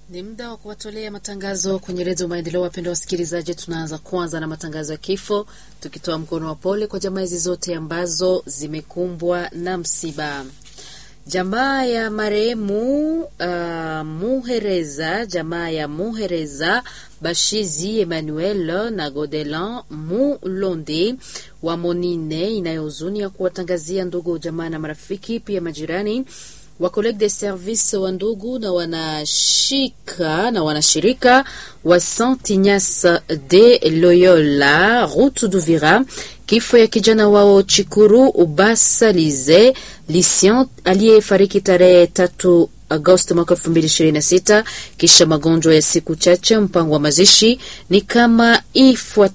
Ni muda wa kuwatolea matangazo kwenye redio Maendeleo. Wapendwa wasikilizaji, tunaanza kwanza na matangazo ya kifo, tukitoa mkono wa pole kwa jamaa hizi zote ambazo zimekumbwa na msiba. Jamaa ya marehemu uh, Muhereza, jamaa ya Muhereza Bashizi Emmanuel na Godelan Mulonde wa Monine inayohuzunia kuwatangazia ndugu jamaa na marafiki pia majirani wa college de service wa ndugu na wanashika na wanashirika wa Saint Ignace de Loyola route d'Uvira, kifo ya kijana wao Chikuru Ubasalize Lucien aliyefariki tarehe tatu Agosti mwaka elfu mbili ishirini na sita kisha magonjwa ya siku chache. Mpango wa mazishi ni kama ifuatavyo.